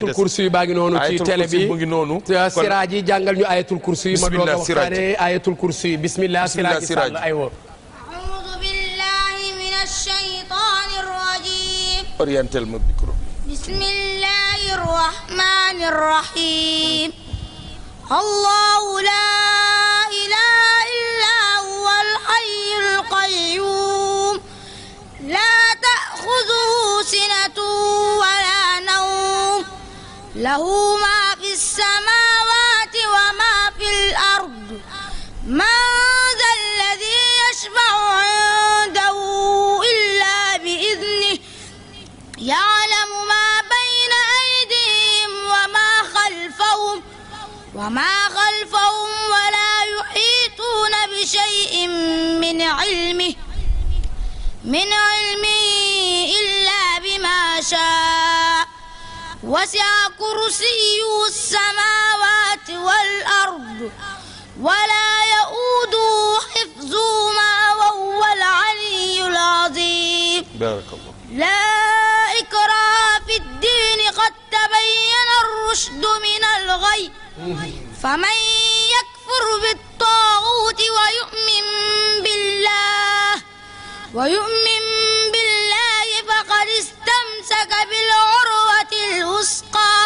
ayatul kursi yi baa ngi noonu ci Ayatul télé kursi bi mu ngi noonu. te Kon- siraaj yi jàngal ñu ayatul kursi yi ma doog a Bismillah, Siraaj. waxtaane ayatul kursi yi bismillah Bismillah, siraaj Siraaj. sàll aywa أعوذ بالله من الشيطان الرجيم orientel ma micro bi. بسم الله الرحمن الرحيم الله لا إله إلا هو الحي القيوم لا تأخذه سنة ولا نوم له ما في السماوات وما في الأرض من ذا الذي يشفع عنده إلا بإذنه يعلم ما بين أيديهم وما خلفهم وما خلفهم ولا يحيطون بشيء من علمه من علمه إلا بما شاء وسع كرسيه السماوات والأرض ولا يؤوده حفظهما وهو العلي العظيم barakallah. لا إكراه في الدين قد تبين الرشد من الغي فمن يكفر بالطاغوت ويؤمن بالله ويؤمن بالله فقد استمسك بالعروة الوثقى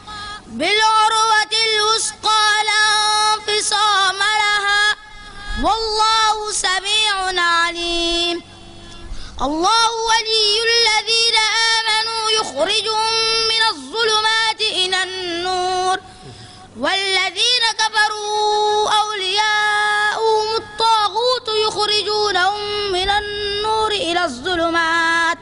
بالعروة الوثقى لا انفصام لها والله سميع عليم الله ولي الذين آمنوا يخرجهم من الظلمات إلى النور والذين كفروا أولياؤهم الطاغوت يخرجونهم من النور إلى الظلمات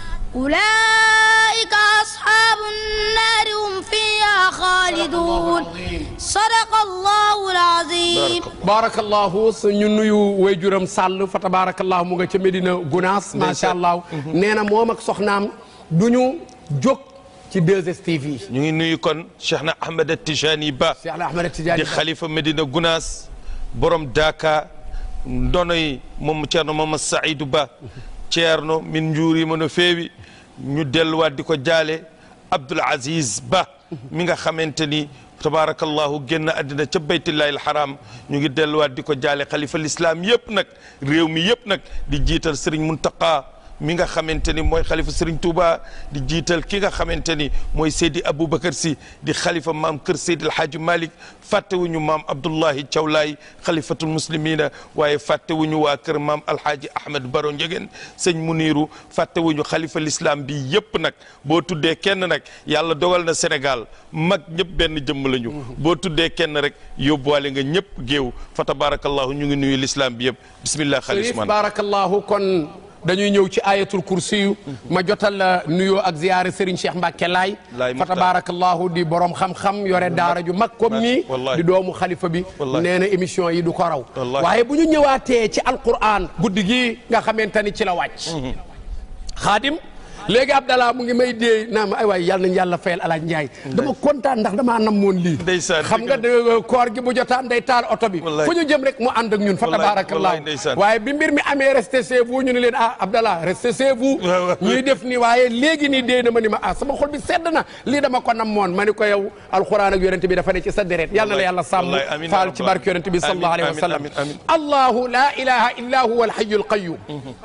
أولئك أصحاب النار هم فيها خالدون صدق الله العظيم barakallahu su ñu nuyu wayjuram sàll fa tabarakallahu mu nga ca Medina Gunaas macha allah nee na moom ak soxnaam du ñu jóg ci 2STV yi ñu ngi nuyu kon Cheikh na Ahmed Tijani Ba. Cheikh na Ahmed Tidiane di xalifa Medina Gunaas borom Daaka ndonoy moom Ceerno Mama Saïdou Ba Ceerno min njuuri mo no feewi ñu delluwaat di ko jaale Abdoul Aziz Ba mi nga xamante ni tabaarakallahu génn àddina ca baytillahi alxaram ñu ngi delluwaat di ko jaale xalifa lislaam yëpp nag réew mi yëpp nag di jiital Serigne Muntaqa mi nga xamante ni mooy xalifa Serigne Touba di jiital ki nga xamante ni mooy Seydi Aboubacar si di xalifa maam kër Seydi El Hadji Malick fàttewuñu maam Abdullahi Thiawlaay xalifatul muslimina waaye fàttewuñu waa kër maam Alhaji Ahmed Baro Njegen sëñ Muniru fàttewuñu xalifa l'islam bi yëpp nag boo tuddee kenn nag yàlla dogal na Sénégal mag ñëpp benn jëmm lañu. boo tuddee kenn rek yóbbuwaale nga ñëpp géew fa tabarakallahu ñu ngi nuyu l'islam bi yëpp bismillah xaalis Chérif man barakallahu kon dañuy ñëw ci ayatul kursi yu ma jotal la nuyoo ak ziyaare Serigne Cheikh Mbacke Laay Laay fa Muxtaar. tabarakallahu di borom xam-xam yore daara ju mag comme nii Wallahi. di doomu xalifa bi Wallahi. nee na émission yi du ko raw Wallahi. waaye bu ñu ñëwaatee ci alquran guddi gi nga xamante ni ci la wàcc xaadim léegi Abdallah mu ngi may dee naa ma ay waay yàlla nañ yàlla fayal alaaj Njaay dama kontaan ndax damaa namoon lii Ndeysaan, xam nga de koor gi bu jotaan day taal oto bi Wallahi. fu ñu jëm rek mu ànd ak ñun fa Wallahi, tabarakallah wallahi, ndeysaan. waaye bi mbir mi amee resté chez vous ñu ne leen ah Abdallah resté chez vous waaw, waaw. ñuy def ni waaye léegi nii dee na ma ni ma ah sama xol bi sedd na lii dama ko namoon ma ni ko yow alquran ak yonente bi dafa ne ci sa deret yàlla na la yàlla sàmm wallahi, amiin, faal ya ci rabbal barke yonente bi amiin, sallallahu alayhi wa amiin, sallam amiin, amiin. allahu la ilaha illa huwa alhayyul qayyum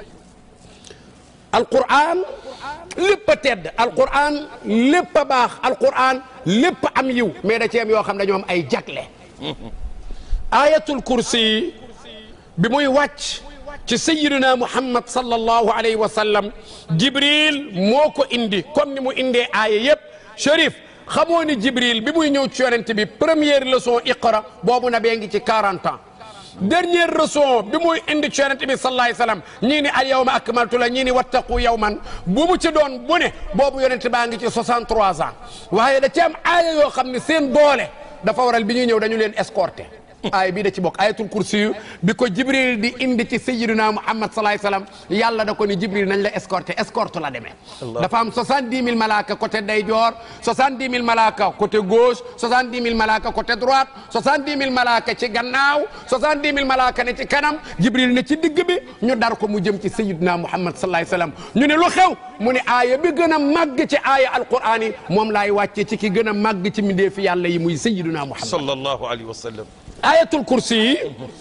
alquran lépp a tedd alquran lépp a baax alquran lépp am yiw mais da ci am yoo xam ne dañoo am ay jagle ayatul kursi bi muy wàcc ci sayyidina muhammad sallallahu alayhi wa sallam jibril moo ko indi comme ni mu indee aaya yëpp Cherif xamoo ni jibril bi muy ñëw ci yonent bi première leçon iqra boobu na bee ngi ci 40 ans dernière leçon bi muy indi ci yonent bi sallallahu alayhi wa sallam ñii ni al yawma akmaltu la ñii ni wattaqu yawman bu mu ci doon bu ne boobu yonent baa ngi ci 63 ans waaye da ci am aaya yoo xam ne seen doole dafa waral bi ñuy ñëw dañu leen escorté aaya bii da ci bokk ayatul kursi yu bi ko jibril di indi ci sayyidina muhammad salaay salaam yàlla da ko ni jibril nañ la escorté escorte la demee dafa am soixante-dix mille malaaka côté ndeyjoor soixante-dix mille malaaka côté gauche soixante-dix mille malaaka côté droite soixante-dix mille malaaka ci gannaaw soixante-dix mille malaaka ne ci kanam jibril ne ci digg bi ñu dar ko mu jëm ci sayyidina muhammad salaay salaam ñu ne lu xew mu ne aaya bi gën a màgg ci aaya alquran yi moom laay wàccee ci ki gën a màgg ci mbindeefi yàlla yi muy sayyidina muhammad sallallahu alayhi wa sallam ayatul kursi yi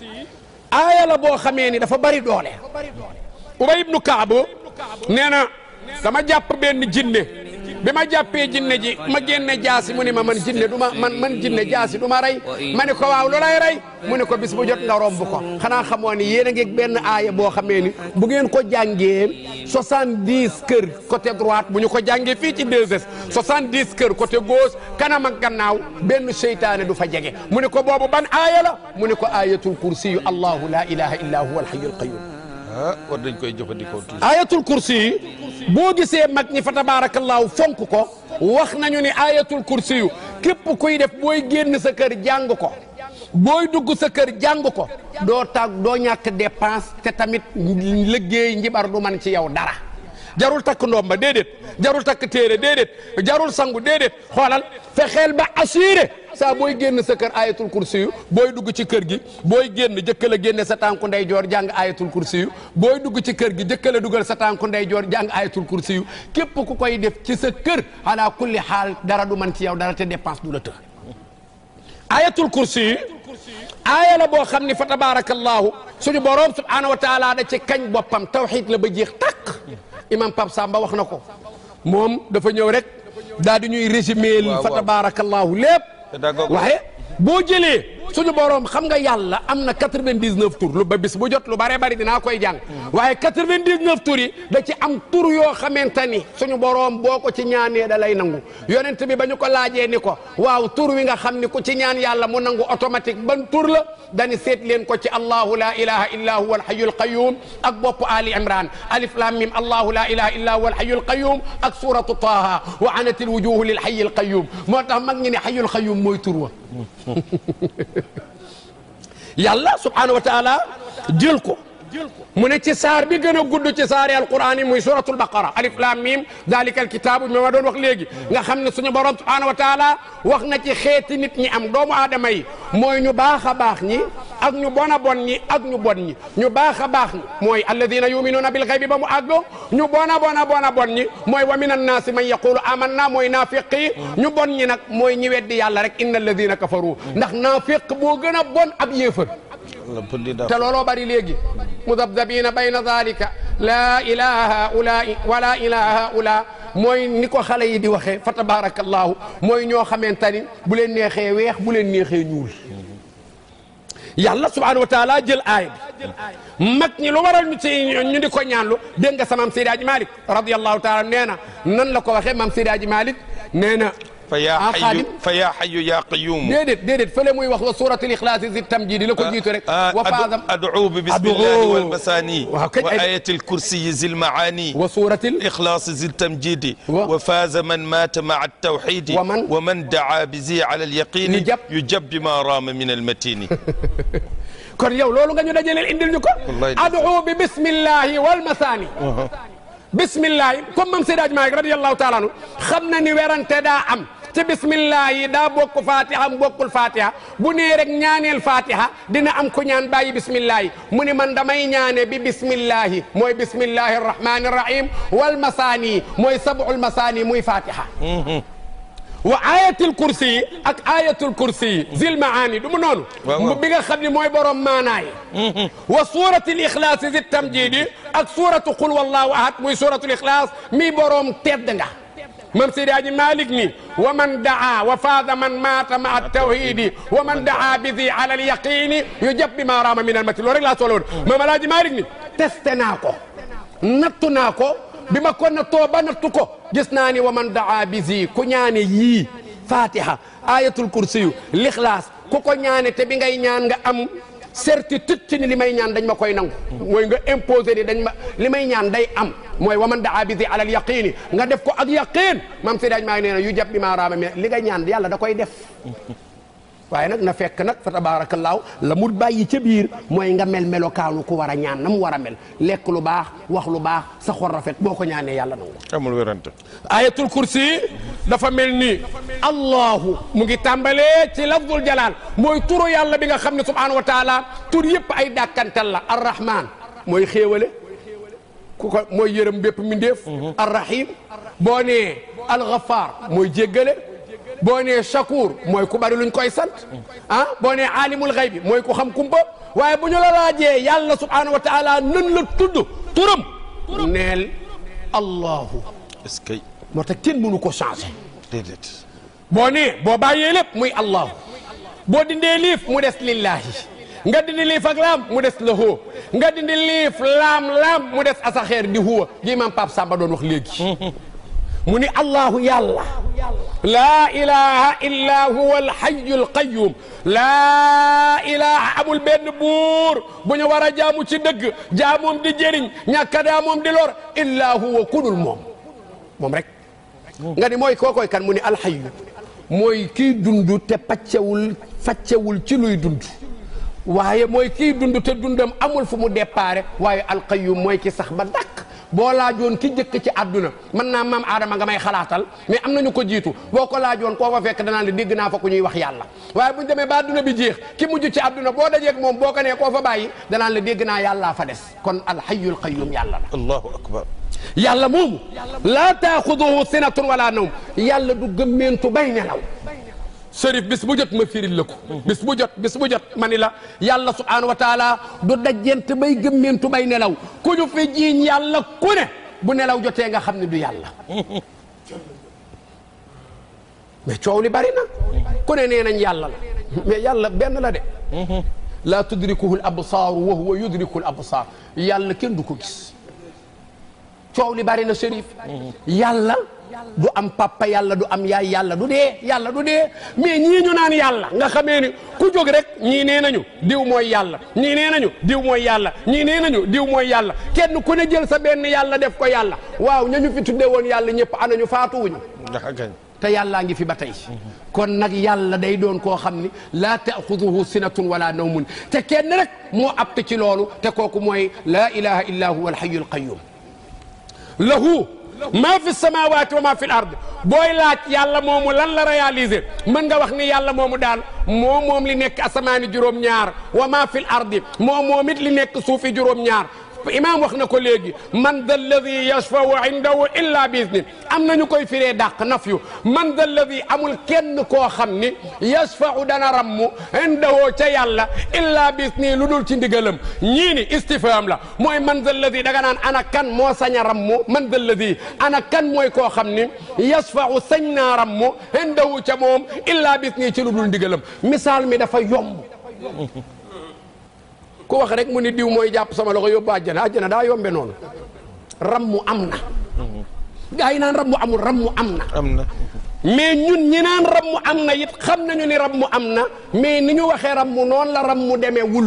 aaya la boo xamee ni dafa bari doole ubay ibnu kaab nee na dama jàpp benn jinne bi ma jàppee jinne ji ma génne jaasi mu ne ma man jinne du ma man man jinne jaasi du ma rey ma ne ko waaw lu lay rey mu ne ko bis bu jot nga romb ko xanaa xamoo ni yéen a ngi benn aaya boo xamee ni bu ngeen ko jàngee soixante-dix kër côté droite bu ñu ko jàngee fii ci 2S soixante-dix kër côté gauche kanam ak gannaaw benn seytaane du fa jege mu ne ko boobu ban aaya la mu ne ko ayatul kursi yu allahu la ilaha illa huwa alhayyul qayyum ah war dañ koy jëfandikoo toujours ayatul kursi yi boo gisee mag ñi fa tabaarakallaahu fonk ko wax nañu ni ayatul kursi yu képp kuy def booy génn sa kër jàng ko booy dugg sa kër jàng ko doo tag doo ñàkk dépense te tamit liggéey njibar du man ci yow dara jarul takk ndomba déedéet jarul takk téere déedéet jarul sangu déedéet xoolal fexeel ba assuré saa booy génn sa kër ayatul kursi yu booy dugg ci kër gi booy génn jëkkale génne sa tànku ndeyjoor jàng ayatul kursi yu booy dugg ci kër gi jëkkale dugal sa tànku ndeyjoor jàng ayatul kursi yu képp ku koy def ci sa kër ala kulli xaal dara du man ci yow dara te dépense du la të ayatul kursi yi aaya la boo xam ni fa tabarakallahu suñu boroom subhanahu wa taala da ci kañ boppam tawxid la ba jeex tàkk imam Pape Samba wax na ko moom dafa ñëw rek daal di ñuy résumer waaw fa waaw. tabarakallahu lépp Pédagogue. waaye boo jëlee suñu boroom xam nga yàlla am na 99 tur lu ba bis bu jot lu bare bari dinaa koy jàng waaye 99 tur yi da ci am tur yoo xamante ni suñu boroom boo ko ci ñaanee da lay nangu yonent bi ba ñu ko laajee ni ko waaw tur wi nga xam ni ku ci ñaan yàlla mu nangu automatique ban tur la dani seet leen ko ci allahu la ilaha illa huwa alhayyul qayyum ak bopp ali imran alif lam mim allahu la ilaha illa huwa alhayyul qayyum ak suratu taha wa anatil wujuhu lil hayyil qayyum moo tax mag ñi ne hayyul qayyum mooy tur wa yàlla subhanahu wa taala jël ko mu ne ci saar bi gën a gudd ci saari alquran yi muy suratul baqara alif lam mim dalika alkitabu mi ma doon wax léegi nga xam ne suñu borom subhanahu wa taala wax na ci xeeti nit ñi am doomu aadama yi mooy ñu baax a baax ñi ak ñu bon a bon ñi ak ñu bon ñi ñu baax a baax ñi mooy alladina yuminuuna bil xaybi ba mu àggo ñu bon a bon a bon a bon ñi mooy wa min annaasi man yaqulu amanna mooy naafiq yi ñu bon ñi nag mooy ñi weddi yàlla rek inna alladina kafaru ndax naafiq boo gën a bon ab yéefar te looloo bari léegi mudabdabina bayna dalika laa ilaha haulai wala ilaha haula mooy ni ko xale yi di waxee fa tabarakallahu mooy ñoo xamante ni bu leen neexee weex bu leen neexee ñuul yàlla subhanahu wa taala jël aaya bi mag ñi lu waral ñu ci ñu di ko ñaanlu dégg nga sa maam Seydi Hadji Malick radiyallahu taala nee na nan la ko waxee maam Seydi Hadji Malick nee na fa yaa ah, xayu Xaadim. fa yaa xayu yaa qayuum déedéet déedéet fële muy wax wa suratul ixlaasi zi tamjidi la ko jiitu rek wa faazam ad'u bi bismillahi Ad'u. wal masani waaw kañ wa ay- ayati lkursiyi zi lmaani wa suratil الإخلاص ذي التمجيد و- وفاز من مات مع التوحيد ومن- ومن دعا بزي على اليقين يجب. يجب بما رام من المتين kon yow loolu nga ñu dajaleel indil ñu ko Wallahi adu bi bismillahi wal masaani bismillahi comme mam Seydi Hadji Malick radiyallahu taala anu xam na ni werante daa am ci bismillahi daa bokk fatiha am bokkul fatiha bu nee rek ñaaneel fatiha dina am ku ñaan bàyyi bismillahi mu ni man damay ñaane bi bismillahi mooy bismillahi arrahmani arrahim wal masaani mooy sab'ul masaani muy fatiha wa ayatul kursi yi ak ayatul kursi yi zil maani du mu noonu waaw waaw. bi nga xam ne mooy borom maanaay wa suratul ixlaas zi tamjidi ak suratu qul wallahu ahad muy suratul ixlaas mi borom tedd nga mam Seydi Hadji Malick ni wa man daa wa faada man maata ma tawhidi wa man daa bi zi ala alyaqini yujab bi ma raama min almati loolu rek laa soxla woon mam Alaaji Malick ni testé naa ko nattu naa ko bi ma ko nattoo ba nattu ko gis naa ni wa man daa bi zi ku ñaane yii fatiha ayatul kursiyu lixlaas ku ko ñaane te bi ngay ñaan nga am certitude ci ni li may ñaan dañ ma koy nangu mooy nga imposé ni dañ ma li may ñaan day am mooy wa man daa bi zi alal yaqini nga def ko ak yaqin mam si daaj maa ngi nee na yu jab bi maa raama mais li nga ñaan yàlla da koy def waaye nag na fekk nag fa tabaarakallaahu la mu bàyyi ca biir mooy nga mel melokaanu ku war a ñaan na mu war a mel lekk lu baax wax lu baax sa xol rafet boo ko ñaanee yàlla nangu amul wérante ayatul kursi dafa mel ni allahu mu ngi tàmbalee ci lafdul jalal mooy turu yàlla bi nga xam ne subhanahu wa taala tur yëpp ay dàkkantal la arrahman mooy xéewale ku ko mooy yërëm bépp mindéef arrahim boo nee alghafar mooy jéggale boo nee shakur mooy ku bari luñ koy sant ah boo nee alimul xaybi mooy ku xam kumpa waaye bu ñu la laajee yàlla subhanahu wa taala nan la tudd turam neel allahu est-ce que moo tax kenn mënu ko changé déedéet boo nee boo bàyyee lépp muy allahu boo dindee liif mu des lillahi nga dindi liif ak laam mu des lahu nga dindi liif laam laam mu des asaxeer di huwa gi imam Pape Samba doon wax léegi mu ni allahu yàlla laa ilaha illa huwa alhayu alqayum laa ilaha amul benn buur bu ñu war a jaamu ci dëgg jaamoom di jëriñ ñàkka jaamoom di lor illa huwa kudul moom moom rek nga ni mooy kookoy kan mu ni alhayu mooy kii dund te paccewul faccewul ci luy dund waaye mooy kii dund te dundam amul fu mu déparé waaye alqayyum mooy ki sax ba dakk boo laajoon ki jëkk ci àdduna mën naa maam aadama nga may xalaatal mais am nañu ko jiitu boo ko laajoon koo fa fekk danaa la dégg naa fa ku ñuy wax yàlla waaye buñ demee ba àdduna bi jeex ki mujj ci àdduna boo dajeeg moom boo ko nee koo fa bàyyi danaan la dégg naa yàllaa fa des kon alhayyul qayyum yàlla la allahu akbar yàlla moomu laa taaxuduhu sinatun wala nawm yàlla du gëmmeentu bay nelaw sërif bis bu jot ma firil la ko bis bu jot bis bu jot ma ni la yàlla subhanahu wa taala du dajjent bay gëmmeentu bay nelaw ku ñu fi jiiñ yàlla ku ne bu nelaw jotee nga xam ne du yàlla mais coow li bari na ku ne nee nañ yàlla la mais yàlla benn la de laa tudrikuhu l absaaru wa huwa yudriku l absaar yàlla kenn du ko gis coow li bari na sërif yàlla du am papa yàlla du am yaay yàlla du dee yàlla du dee mais ñii ñu naan yàlla nga xamee ni ku jóg rek ñii nee nañu diw mooy yàlla ñii nee nañu diw mooy yàlla ñii nee nañu diw mooy yàlla kenn ku ne jël sa benn yàlla def ko yàlla waaw ñañu fi tudde woon yàlla ñëpp anañu faatuwuñu ndax gañ te yàllaa ngi fi ba tey kon nag yàlla day doon koo xam ni laa taaxuduhu sinatun wala nawmun te kenn rek moo apte ci loolu te kooku mooy laa ilaha illa huwa alhayu alqayum lahu maa fi samawati wa maa fi l ard booy laaj yàlla moomu lan la réaliser mën nga wax ni yàlla moomu daal moo moom li nekk asamaani juróom-ñaar wa maa fi l ardi moo moom it li nekk suufi juróom-ñaar imaam wax na ko léegi man da alladi yashfau indahu illa bi izni am nañu koy firee dàq nafyu man da alladi amul kenn koo xam ni yashfau dana rammu indahu ca yàlla illa bi izni lu dul ci ndigalam ñii ni istifham la mooy man da alladi daga naan ana kan moo sañ a rammu man da alladi ana kan mooy koo xam ni yashfau sañ naa rammu indahu ca moom illa bi izni ci lu dul ndigalam misaal mi dafa yomb ku wax rek mu ni diw mooy jàpp sama loxo yóbbu àjjana àjjana daa yombe noonu rammu am na gaa yi naan rammu amul rammu am na am na mais ñun ñi naan rammu am na it xam nañu ni rammu am na mais ni ñu waxee rammu noonu la rammu demee wul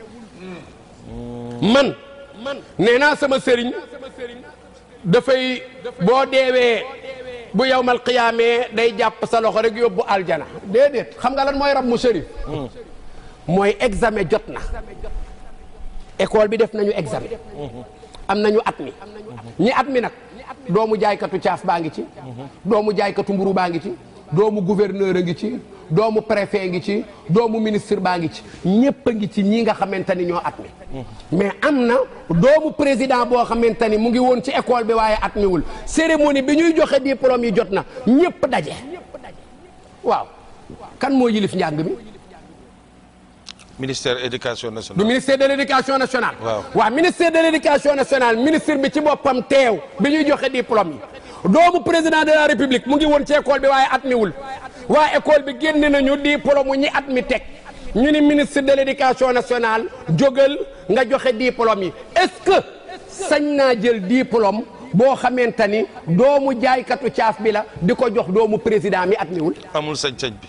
man nee naa sama sëriñ dafay boo deewee bu yawmal qiyaamee day jàpp sa loxo rek yóbbu aljana déedéet xam nga lan mooy rammu sëriñ mooy examen jot na école bi def nañu examen am nañu at mi ñi at mi nag doomu jaaykatu caaf baa ngi ci doomu jaaykatu mburu baa ngi ci doomu gouverneur a ngi ci doomu préfet ngi ci doomu ministre baa ngi ci ñépp a ngi ci ñi nga xamante ni ñoo at mi mais am na doomu président boo xamante ni mu ngi woon ci école bi waaye at miwul cérémonie bi ñuy joxe diplôme yi jot na ñépp daje waaw kan moo yilif njàng mi ministère éducation du nationale ministère de l' éducation nationale. Waaw. waaw ministère de l' éducation nationale ministre bi ci boppam teew bi ñuy joxe diplôme yi. doomu président de la république mu ngi woon ci école bi waaye at mi wul waa école bi génne nañu diplôme mu ñi at mi teg ñu ni ministre de l' éducation nationale jógal nga joxe diplôme yi est ce que sañ naa jël diplôme boo xamante ni doomu jaaykatu caaf bi la di ko jox doomu président mi at mi wul. amul sañ-sañ bi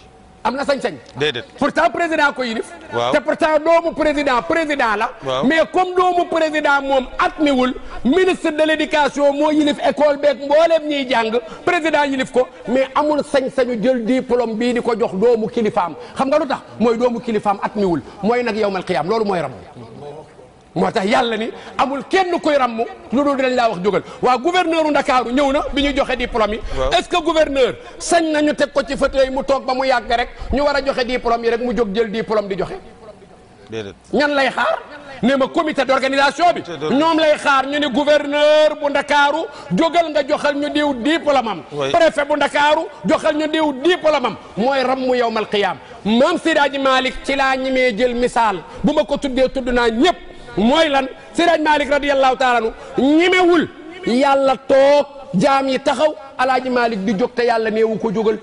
am na sañ-sañ déedéet pourtant président ko yilif Waaw. te pourtant doomu président président la Waaw. mais comme doomu président moom admiwul ministre de l'éducation moo yilif école beeg mbooleem ñiy jàng président yilif ko mais amul sañ-sañu jël diplôme bii di ko jox doomu kilifaam xam nga lu tax mooy doomu kilifaam admiwul mooy nag yawmal qiyaam loolu mooy ram moo tax yàlla ni amul kenn koy ramm lu dul dinañ laa wax jógal waa gouverneur u Ndakaaru ñëw na bi ñu joxe diplôme yi Waaw. est-ce que gouverneur sañ nañu teg ko ci fauteuil mu toog ba mu yàgg rek ñu war a joxe diplôme yi rek mu jóg jël diplôme di joxe déedéet ñan lay xaar ne ma comité d'organisation bi Comité d'organisation. ñoom lay xaar ñu ne gouverneur bu Ndakaaru jógal nga joxal ñu diw diplôme am Oui. préfet bu Ndakaaru joxal ñu diw diplôme am mooy rammu yawmal qiyaam maam Siraaji Malick ci laa ñimee jël misaal bu ma ko tuddee tudd naa ñëpp mooy lan Siraaji Malick radiyallahu taala anu ñimewul yàlla toog jaam yi taxaw alaaji Malick di jóg te yàlla neewu ko jógal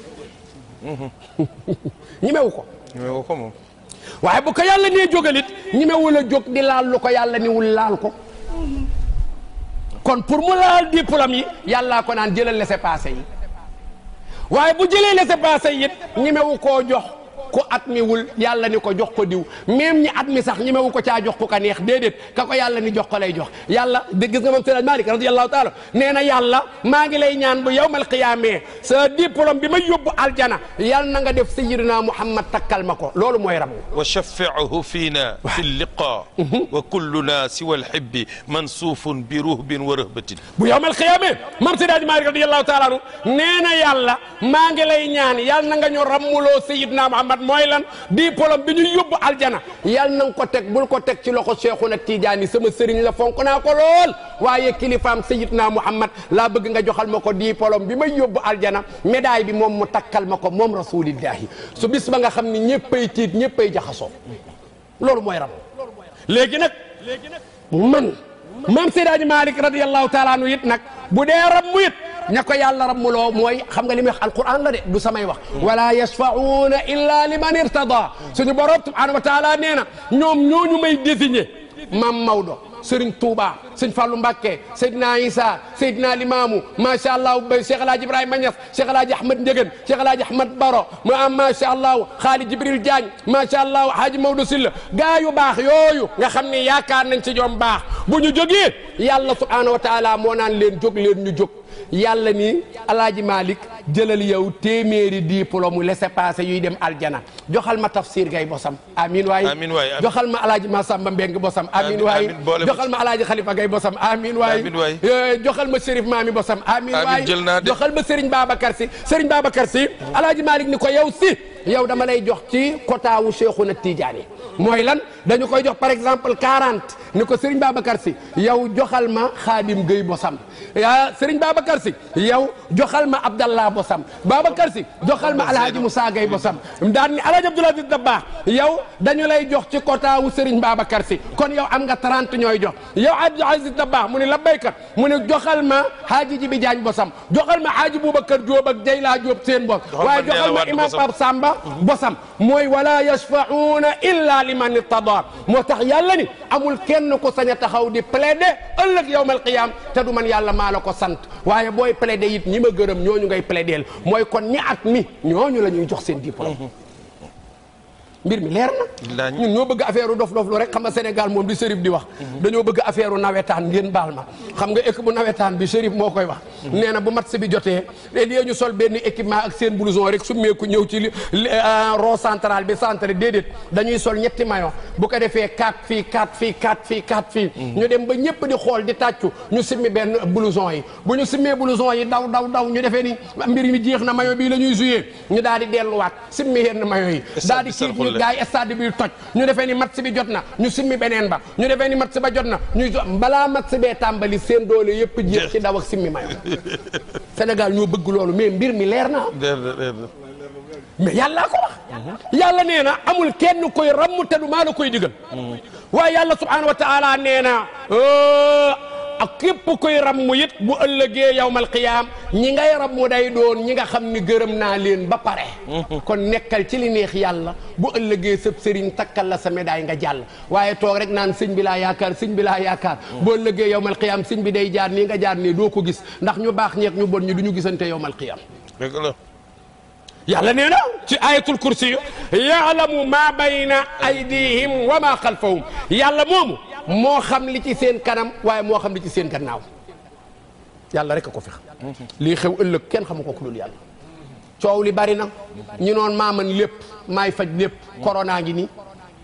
ñimewu ko ñoo ko moom waaye bu ko yàlla nee jógalit ñimewul a jóg di laal lu ko yàlla niwul laal ko kon pour mu laal diplôme yi yàllaa ko naan jëlal laissez-passer yi waaye bu jëlee laissez-passer yi it ñimewu koo jox ku admiwul yàlla ni ko jox ko diw même ñi admi sax ñimewu ko caa jox ku ka neex déedéet ka ko yàlla ni jox ko lay jox yàlla de gis nga moom Seydi Malick radiyallahu taala nee na yàlla maa ngi lay ñaan bu yawmal qiyaamee sa diplôme bi ma yóbbu aljana yàlla na nga def sayyidina Muhammad takkal ma ko loolu mooy ram wa shaffi'hu fiina fi liqa wa kulluna siwa alhibbi mansuufun bi ruhbin wa rahbatin bu yawmal qiyaamee mam Seydi Hadji Malick radiyallahu taala anu nee na yàlla maa ngi lay ñaan yàlla na nga ñu rammuloo sayyidina Muhammad mooy lan diplôme bi ñu yóbbu aljana yàlla na nga ko teg bul ko teg ci loxo Cheikhuna Tidiane sama sëriñ la fonk naa ko lool waaye kilifaam sayyidina Muhammad laa bëgg nga joxal ma ko diplôme bi may yóbbu aljana médaille bi moom mu takkal ma ko moom rasulillahi su bis ba nga xam ni ñëppay tiit ñëppay jaxasoo loolu mooy ram léegi nag man maam Seydi Hadji Malick radiyallahu taala anu it nag bu dee rammu it ña ko yàlla rammuloo mooy xam nga li muy wax alquran la de du samay wax wala yashfa'una illa liman irtada suñu borom subhanahu wa taala nee na ñoom ñooñu may désigné maam Maodo Serigne Touba sëñ Fallou Mbacké Seydina Issa Seydina Limamou macha allah ba Cheikh El Hadj Ibrahima Niass Cheikh El Hadj Ahmed Ndiéguène Cheikh El Hadj Ahmed Baro ma am macha allah Khalid Jibril Diagne macha allah Hadji Maodo Sylla gaa yu baax yooyu nga xam ne yaakaar nañ ci ñoom baax bu ñu jógee yàlla subhanahu wa taala moo naan leen jóg leen ñu jóg yàlla ni alaaji Malick jëlal yow téeméeri diplôme laissez-passer yuy dem aljana joxal ma tafsir gay bosam amin waay Amiin waay, amiin. joxal ma alaaji Massamba Mbeng bosam amin Amiin, waay amiin, boole ma joxal ma alaaji Khalifa gay bosam amin waay Amiin waay. Eh, joxal ma Chérif Maami bosam amin Amiin, waay jël naa de. joxal ma Serigne Babacar si Serigne Babacar si alaaji Malick ni ko yow si yow dama lay jox ci quota wu Cheikhouna Tidiane mooy lan dañu koy jox par exemple 40 ni ko Serigne Babacar si yow joxal ma Khadim Gueye bosam ya Serigne Babacar si yow joxal ma Abdallah bosam Babacar si joxal ma Alhaji Moussa Gueye bosam daan ni Alhaji Abdoul Aziz Dabakh yow dañu lay jox ci quota wu Serigne Babacar si kon yow am nga 30 ñooy jox yow Abdoul Aziz Dabakh mu ne la béykat mu ne joxal ma Hadji Jibi Diagne bosam joxal ma Hadji Boubacar Diop ak Jeyla Diop seen bos Joxal ma waaye Ndella joxal ma Wade imam bosam. Pape Samba bosam mooy wala yashfa'una illa liman irtada moo tax yàlla ni amul kenn ko sañ a taxaw di plaider ëllëg yawmal qiyam te du man yàlla maa la ko sant waaye booy plaider it ñi ma gërëm ñooñu ngay plaider mooy kon ñi at mi ñooñu la ñuy jox seen diplôme mbir mi leer na Laañ. ñun ñoo bëgg affaire dof dof lu rek xam nga Sénégal moom di Chérif di wax dañoo bëgg affaire nawetaan ngeen baal ma xam nga équipe bu nawetaan bi Chérif moo koy wax nee na bu match bi jotee léegi ñu sol benn équipement ak seen blouson rek summeeku ñëw ci li li, euh, rond central bi centre déedéet dañuy sol ñetti maillot bu ko defee 4 fii 4 fii 4 fii 4 fii ñu dem ba ñëpp di xool di tàccu ñu simmi benn blouson yi bu ñu simmee blouson yi daw daw daw ñu defee ni mbir mi jeex na maillot bii la ñuy joué ñu daal di delluwaat simmi yenn maillot yi daal di Stade bi kii ñu gaay stade bi toj ñu defee ni match bi jot na ñu simmi beneen ba ñu defee ni match ba jot na ñu jo balaa match bee tàmbali seen doole yëpp jeex ci daw ak simmi maillot Sénégal ñoo bëgg loolu mais mbir mi leer na déedéet déedéet mais yàllaa ko wax yàlla nee na amul kenn koy ramm te du maa la koy digal waaye yàlla subhanahu wa taala nee na euh, ak képp koy ramm it bu ëllëgee yawmal qiyaam ñi ngay ramm day doon ñi nga xam ni gërëm naa leen ba pare kon nekkal ci li neex yàlla bu ëllëgee sëb sëriñ takkal la sa médaille nga jàll waaye toog rek naan sëñ bi laa yaakaar sëñ bi laa yaakaar bu ëllëgee yawmal qiyaam sëñ bi day jaar nii nga jaar nii doo ko gis ndax ñu baax ñeek ñu bon ñi du ñu gisante yawmal qiyaam dëgg la yàlla nee na ci ayatul kursi yaalamu ma bayna aydihim wa ma xalfahum yàlla moomu moo xam li ci seen kanam waaye moo xam li ci seen gannaaw yàlla rek a ko fi xam lii xew ëllëg kenn xamu ko ku dul yàlla coow li bari na ñu noon maa mën lépp maay faj lépp corona ngi nii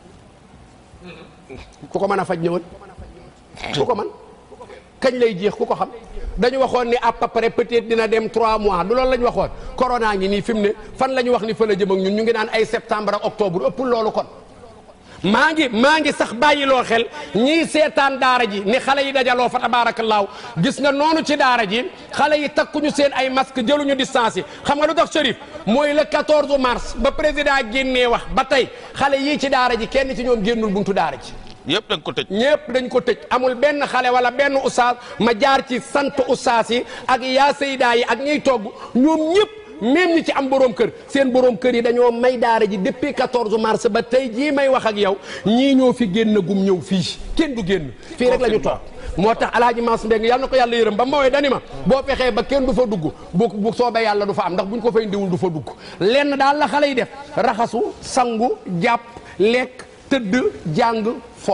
ku ko mën a faj ñëwal ku ko man kañ lay jeex ku ko xam dañu waxoon ni à peu près peut-être dina dem 3 mois du loolu la ñu waxoon corona ngi nii fi mu ne fan la ñu wax ni fa la jëm ak ñun ñu ngi naan ay septembre ak octobre ëppul loolu kon maa ngi maa ngi sax bàyyiloo xel ñii seetaan daara ji ni xale yi dajaloo fa tabaarakallaahu gis nga noonu ci daara ji xale yi takkuñu seen ay masque jëluñu distance yi xam nga lu tax Chérif mooy le 14 mars ba président génnee wax ba tey xale yii ci daara ji kenn ci ñoom génnul buntu daara ji yëpp da nga ko tëj ñëpp dañ ko tëj amul benn xale wala benn ustaas ma jaar ci sant ustaas yi ak yaa saydaa yi ak ñiy togg ñoom ñëpp même ñi ci am borom kër seen borom kër yi dañoo may daara ji depuis 14 mars ba tey jii may wax ak yow ñii ñoo fi génn gum ñëw fii kenn du génn fii rek la ñu toog moo tax alaaji Maas Mbeng yàlla na ko yàlla yërëm ba ma woowee dani ma boo fexee ba kenn du fa dugg bu bu soobee yàlla du fa am ndax buñ ko fay ndiwul du fa dugg lenn daal la xale yi def raxasu sangu jàpp lekk tëdd jàng fo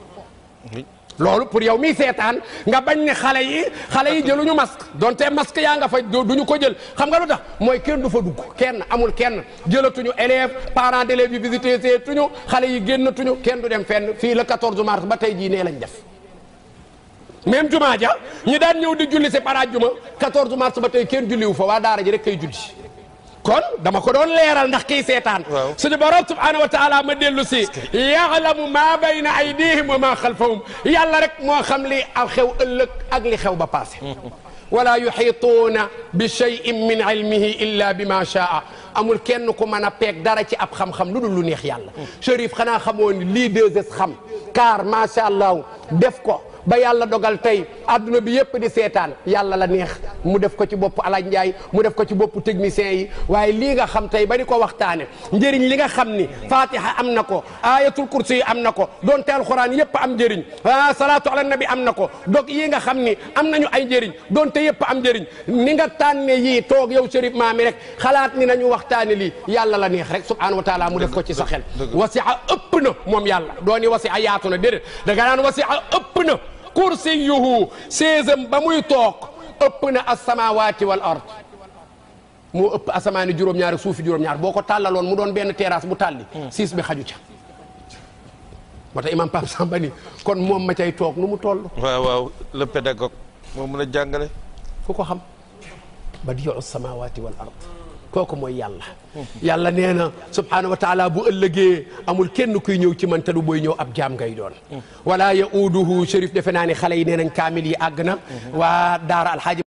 loolu pour yow miy seetaan nga bañ ne xale yi xale yi jëluñu masque donte masque yaa nga fa duñu ko jël xam nga lu tax mooy kenn du fa dugg kenn amul kenn jëlatuñu élève parents d'élèves yi visité seetuñu xale yi génnatuñu kenn du dem fenn fii le 14 mars ba tey jii nee lañ def même jumaa ja ñi daan ñëw di julli si paraaj juma 14 mars ba tey kenn julliwu fa waa daara ji rek kay julli kon dama ko doon leeral ndax kii seetaan Waaw. suñu borom subhanahu wa taala ma dellu si yaalamu ma bayna aydihim wa ma xalfahum yàlla rek moo xam li aw xew ëllëg ak li xew ba passé wala yuxiituuna bi cheyin min ilmihi illa bi ma shaa amul kenn ku mën a peeg dara ci ab xam-xam lu dul lu neex yàlla Chérif xanaa xamoo ni lii 2S xam car macha allah def ko ba yàlla dogal tey adduna bi yëpp di seetaan yàlla la neex mu def ko ci bopp alaaj Njaay mu def ko ci bopp technicien yi waaye lii nga xam tey ba di ko waxtaane njëriñ li nga xam ni fatiha am na ko ayatul kursi yi am na ko donte alxuraan yëpp am njëriñ ah salaatu ala nabi am na ko donc yii nga xam ni am nañu ay njëriñ donte yëpp am njëriñ ni nga tànne yii toog yow Chérif Maami rek xalaat ni nañu waxtaane lii yàlla la neex rek subhanahu wa taala mu def ko ci sa xel dëgg. wasi'a ëpp na moom yàlla dooni wasi'a yaatu na déedéet da nga naan wasi'a ëpp na kursiyuhu séesam ba muy toog ëpp na as-samawati wal ard moo ëpp asamaani juróom-ñaar ak suufi juróom-ñaar boo ko tàllaloon mu doon benn terrasse bu tàlli siis bi xaju ca moo tax imam Pape Samba ni kon moom ma cay toog nu mu toll waaw waaw le pédagogue moo mën a jàngale ku ko xam badiu samawati wal ard kooku mooy yàlla yàlla nee na subhanahu wa taala bu ëllëgee amul kenn kuy ñëw ci man te du booy ñëw ab jaam ngay doon wala yauduhu Chérif defe naa ne xale yi nee nañ kaamil yi àgg na waa daara alxaaji